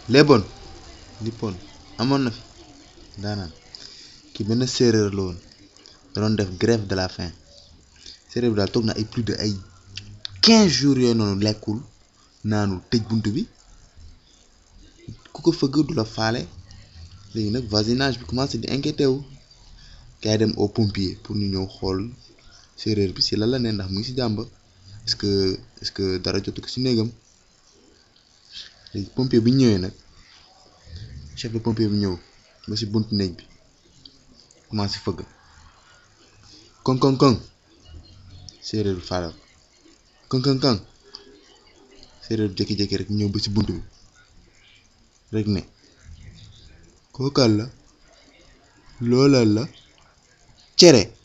léeboon lippoon amoon na fi daanaan kii benn séeréer la woon da doon def grève de la faim séeréer bi daal toog na ay plus de ay quinze jours yooyu noonu lekkul naanul tëj bunt bi ku ko fëgg du la faale léegi nag voisinage bi commencé di inquiété wu gars yi dem au pompier pour ñu ñëw xool séeréer bi si lan la ne ndax mu ngi si jàmba est-ce que est-ce que dara jotu ko si néegam léegi pompier bi ñu ñëwee nag chef de pompier bi ñëw ba si buntu néeg bi commencé fëgg koŋ koŋ koŋ séeréer bi faale ko koŋ koŋ koŋ séeréer bi jékki-jékki rek ñëw ba si bunt bi rek ne kookal la loolal la cere